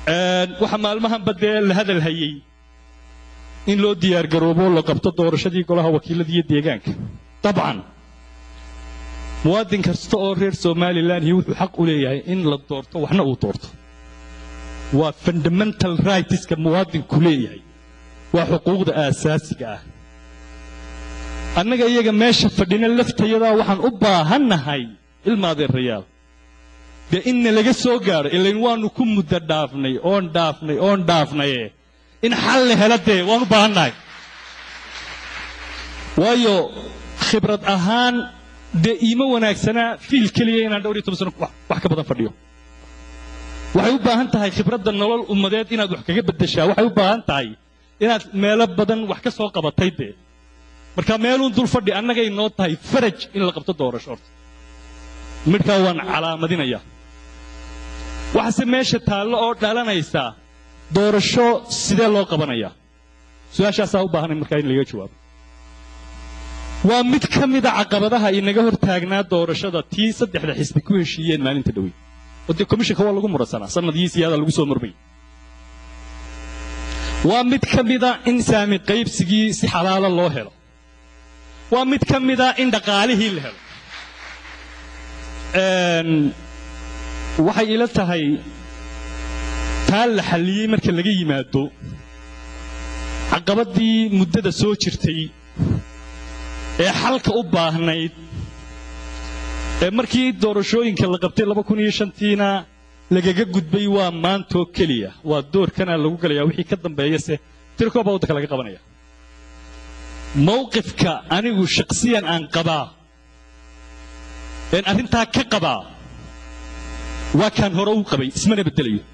waxaa maalmahanba dee la hadal hayey in loo diyaargaroobo la qabto doorashadii golaha wakiilada iyo deegaanka dabcan muwaadin kasta oo reer somalilan iyo wuxuu xaq u leeyahay in la doorto waxna uu doorto waa fundamental rightska muwaadinku leeyahay waa xuquuqda aasaasiga ah annaga iyaga meesha fadhina laftayadaa waxaan u baahannahay ilmaadeerayaal dee inna laga soo gaadho ilayn waannu ku muddo dhaafnay oon dhaafnay oon dhaafnaye in xal la hela dee waan u baahannahay waayo khibrad ahaan dee iima wanaagsanaa fiil keliya inaan dhowr iyo toban sano wax ka badan fadhiyo waxay u baahan tahay khibradda nolol ummadeed inaad wax kaga beddeshaa waxay u baahan tahay inaad meelo badan wax ka soo qabatay dee marka meeluun dul fadhi annagay noo tahay faraj in la qabto doorasho horta midhkaa waan calaamadinayaa waxaase meesha taallo oo dhalanaysaa doorasho sidee loo qabanayaa su-aashaasaa u baahanay markaa in laga jawaabo waa mid ka mida caqabadaha inaga hor taagnaa doorashada tii saddexda xisbi ku heshiiyeen maalinta dhowey oo dee komishanka waa lagu muransanaa sanadkii siyaada lagu soo murmay waa mid ka mida in saami qaybsigii si xalaala loo helo waa mid ka mida in dhaqaalihii la helo waxay ila tahay taa la xalliyey marka laga yimaado caqabaddii muddada soo jirtay ee xalka u baahnayd ee markii doorashooyinka la qabtay laba kun iyo shantiina lagaga gudbay waa maantoo keliya waa doorkana lagu galayaa wixii ka dambeeyase tirkoo baa waddanka laga qabanaya mawqifka anigu shakhsiyan aan qabaa een arrintaa ka qabaa waa kaan hore u qabay ismana beddelayo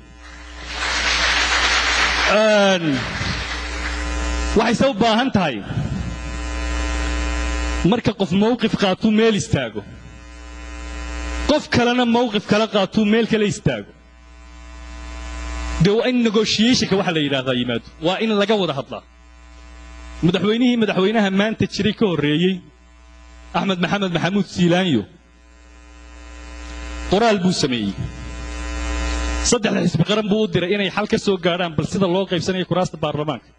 waxayse u baahan tahay marka qof mawqif qaatuu meel istaago qof kalena mawqif kala qaatuu meel kale istaago dee waa in negotiationka waxa la yidhaahdaa yimaado waa in laga wada hadlaa madaxweynihii madaxweynaha maanta jiray ka horreeyey axmed maxamed maxamuud siilaanyo qoraal buu sameeyey saddexda xisbi qaran buu u diray inay xal ka soo gaadhaan bal sida loo qaybsanayo kuraasta baarlamaanka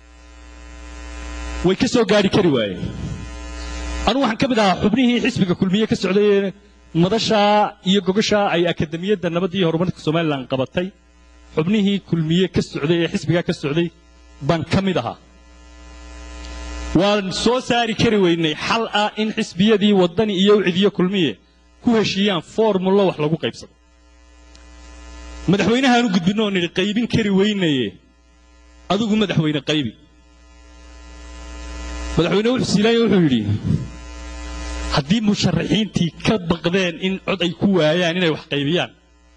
way ka soo gaadhi kari waayeen anugu waxaan ka mid ahaa xubnihii xisbiga kulmiye ka socday ee madashaa iyo gogashaa ay akademiyadda nabadda iyo horumarka somalilan qabatay xubnihii kulmiye ka socday ee xisbigaa ka socday baan ka mid ahaa waan soo saari kari weynay xal ah in xisbiyadii waddani iyo ucidiyo kulmiye ku heshiiyaan formullo wax lagu qaybsado madaxweynahaanu gudbinno oo nidhi qaybin kari weynaye adigu madaxweyne qaybi madaxweyne wuxuu siilaanya wuxuu yidhi haddii musharaxiintii ka baqdeen in cod ay ku waayaan inay wax qaybiyaan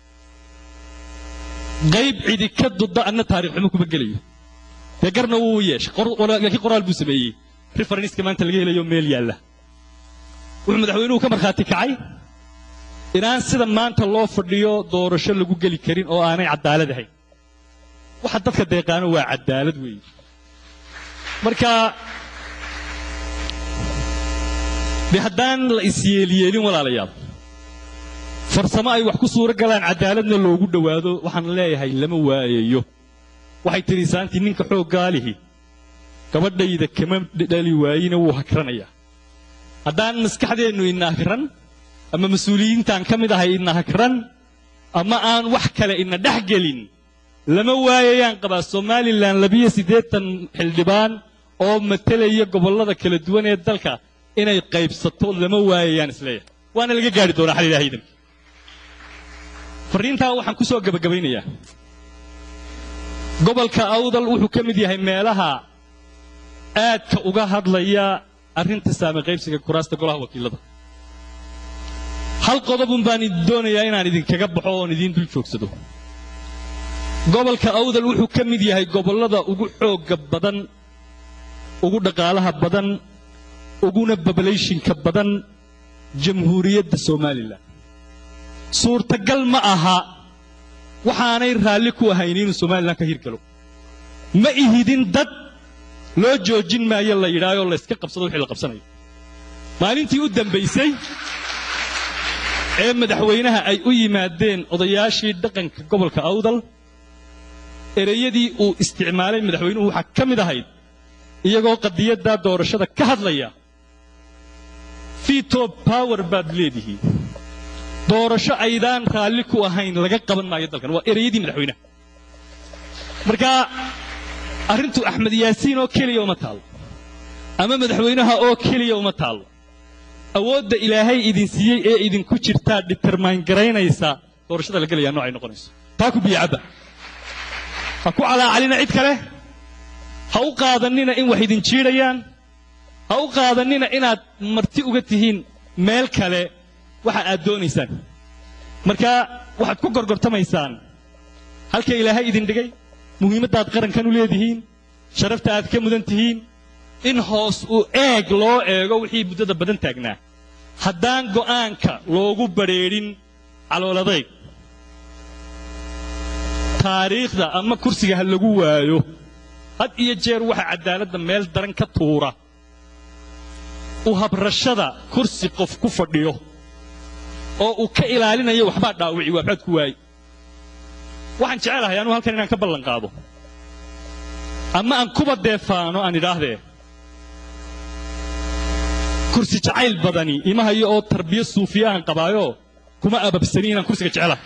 qayb cidi ka dudda anna taarikh xumo kuma gelayo dee garna wuu yeeshay laakiin qoraal buu sameeyey referenska maanta laga helayo meel yaalla wuxuu madaxweynuhu ka markhaati kacay inaan sida maanta loo fadhiyo doorasho lagu geli karin oo aanay caddaalad ahayn waxa dadka deeqaano waa caddaalad weeye marka dee haddaan la isyeelyeelin walaalayaal farsamo ay wax ku suuro galaan caddaaladna loogu dhowaado waxaan leeyahay lama waayayo waxay tidhi saantii ninka xooggaalihi gabadhayda kama dhali waayina wuu hakranayaa haddaan maskaxdeennu ina hakran ama mas-uuliyiintaan ka mid ahay ina hakran ama aan wax kale ina dhex gelin lama waayayaan qabaa somalilan labiyo siddeetan xildhibaan oo matelaya gobollada kala duwan ee dalka inay qaybsato lama waayayaan isleeyahay waana laga gaari doonaa xal ilaahay farriintaa waxaan ku soo gebagabaynayaa gobolka awdal wuxuu ka mid yahay meelaha aadka uga hadlaya arrinta saame qaybsiga kuraasta golaha wakiilada hal qodobun baan doonayaa inaan idinkaga baxo oon idiin dul joogsado gobolka awdal wuxuu ka mid yahay gobollada ugu xoogga badan ugu dhaqaalaha badan uguna babalayshinka badan jamhuuriyadda somalilan suurtagal ma aha waxaanay raalli ku ahayn inuu somalilan ka hirgalo ma ihidin dad loo joojin maayo la yidhaahoo layska qabsado wixii la qabsanayo maalintii u dambaysay ee madaxweynaha ay u yimaadeen odayaashii dhaqanka gobolka awdal ereyadii uu isticmaalay madaxweynuhu waxaa ka mid ahayd iyagoo qadiyadda doorashada ka hadlaya veto power baad leedihiin doorasho aydaan raalli ku ahayn laga qaban maayo dalkan waa ereyadii madaxweynaha marka arrintu axmed yaasiin oo keliya uma taallo ama madaxweynaha oo keliya uma taallo awoodda ilaahay idin siiyey ee idinku jirtaa determine garaynaysa doorashada la gelayaa noocay noqonayso taa ku biyacabba ha ku calaacalina cid kale ha u qaadanina in wax idin jiidhayaan ha u qaadanina inaad marti uga tihiin meel kale waxa aad doonaysaan marka waxaad ku gorgortamaysaan halka ilaahay idin dhigay muhiimaddaad qarankan u leedihiin sharafta aad ka mudan tihiin in hoos u eeg loo eego wixii muddada badan taagnaa haddaan go'aanka loogu badrheedhin calooladayg taariikhda ama kursiga ha lagu waayo had iyo jeer waxa caddaaladda meel daran ka tuura u habrashada kursi qof ku fadhiyo oo uu ka ilaalinayo waxbaa dhaawici waxbaad ku waaye waxaan jecelahay anugu halkan inaan ka ballan qaado ama aan kuba deefaano aan idhaahdee kursi jacayl badani ima hayo oo tarbiya suufiya aan qabaayo kuma ababsani inaan kursiga jecelahay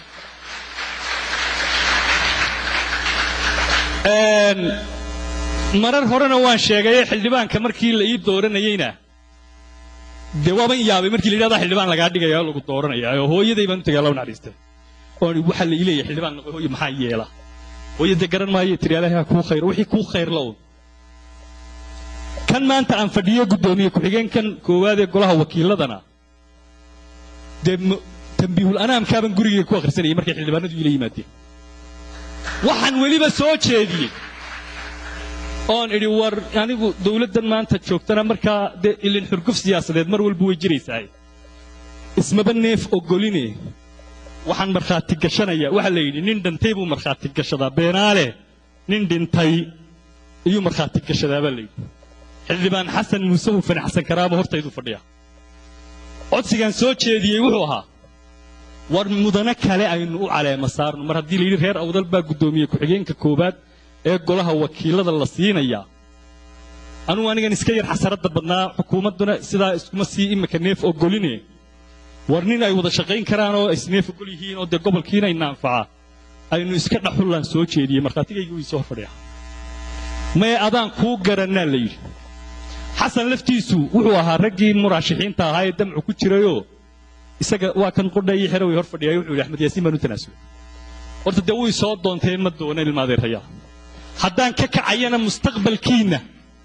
marar horena waan sheegaye xildhibaanka markii la ii dooranayeyna dee waaban yaabay markii la yidhahdaa xildhibaan lagaa dhigaya oo lagu dooranaya oo hooyaday baan u tagay allah u naxariistay oon waxaa la ii leeyahay xildhibaan noqo hooyo maxaa yeela hooyo dee garan maayo tiri ilaahay ha kuu khayr wixii kuu khayr la un kan maanta aan fadhiyo guddoomiye ku-xigeenkan koowaad ee golaha wakiiladana dee tambiihul anaamkaaban gurigay ku akhrisanayay markay xildhibaanadu iila yimaadeen waxaan weliba soo jeediyey oon idhi war anigu dawladdan maanta joogtana markaa dee ilin xurguf siyaasadeed mar walba way jiraysaa ismaba neef ogoline waxaan markhaati gashanaya waxaa la yidhi nin dhintay buu markhaati gashadaa beenaale nin dhintay iyuu markhaati gashadaa baa layidhi xildhibaan xasan muuse hufan xasan karaabo hortayduu fadhiya codsigaan soo jeediyey wuxuu ahaa war mudano kale aynu u caleema saarno mar haddii layidhi reer awdal baa guddoomiye ku-xigeenka koowaad ee golaha wakiilada la siinayaa anugu anigan iska yar xasaradda badnaa xukuumadduna sidaa iskuma sii imika neef ogoline war nin ay wada shaqayn karaan oo isneef ogol yihiin oo dee gobolkiina ina anfaca aynu iska dhaxullaan soo jeediyey markhaatigayga wii soo fadhiya maye adaan kuu garannaa la yidhi xasan laftiisu wuxuu ahaa raggii muraashixiinta ahaa ee damcu ku jirayoo isaga waa kan qudhayi xero way hor fadhiyay wuxuu yidhi axmed yaasiin baan u tanaasulay horta dee way soo doontee ma doona ilmaadeerayaa haddaan ka kacayana mustaqbalkiinna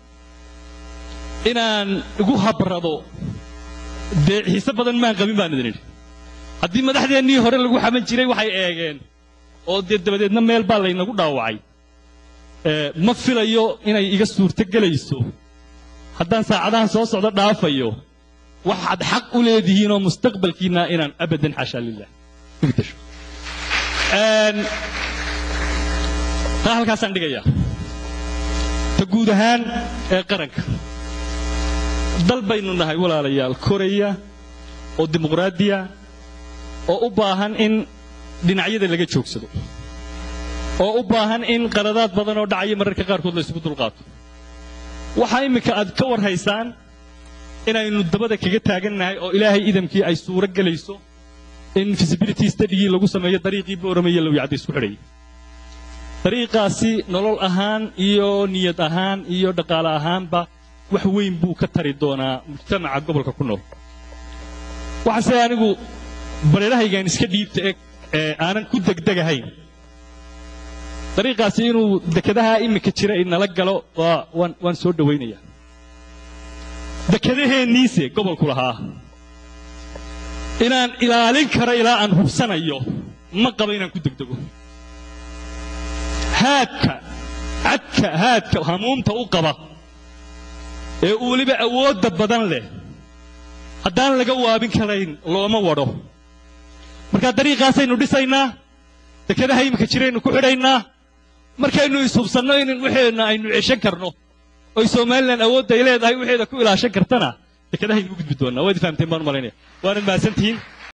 inaan igu habrado dee xiise badan maan qabin baan idin idhi haddii madaxdeennii hore lagu xaman jiray waxay eegeen oo dee dabadeedna meel baa laynagu dhaawacay ma filayo inay iga suurto gelayso haddaan saacadahan soo socdo dhaafayo waxaad xaq u leedihiin oo mustaqbalkiinna inaan abadan xaashaa lilah igdasho taa halkaasaan dhigayaa ta guud ahaan ee qaranka dal baynu nahay walaalayaal koraya oo dimuqraadiya oo u baahan in dhinacyada laga joogsado oo u baahan in qaladaad badan oo dhacaya mararka qaarkood la isugu dulqaato waxaa imminka aad ka war haysaan inaynu dabada kaga taagannahay oo ilaahay idamkii ay suuro gelayso in visibility studygii lagu sameeyo dariiqii boorame iyo lowyacda isku xidhayay dariiqaasi nolol ahaan iyo niyad ahaan iyo dhaqaale ahaanba wax weyn buu ka tari doonaa mujtamaca gobolka ku nool waxaase anigu bareerahaygaan iska dhiibta ee aanan ku degdegahayn dariiqaasi inuu dekedaha iminka jira inala galo waan soo dhowaynayaa dekedaheenniise gobolku lahaa inaan ilaalin karo ilaa aan hubsanayo ma qabo inaan ku degdego haadka cadka haadka hamuumta u qaba ee uu weliba awoodda badan leh haddaan laga waabin karayn looma wadho markaa dariiqaasaynu dhisaynaa dekedaha iminka jiraynu ku xidhaynaa markaynu ishubsanno in waxeenna aynu ceshan karno oy somalilan awoodda ay leedahay waxeeda ku ilaashan kartana dekedahaynu u gudbi doonnaa waad fahamteen baan u malaynaya waanad mahadsantihiin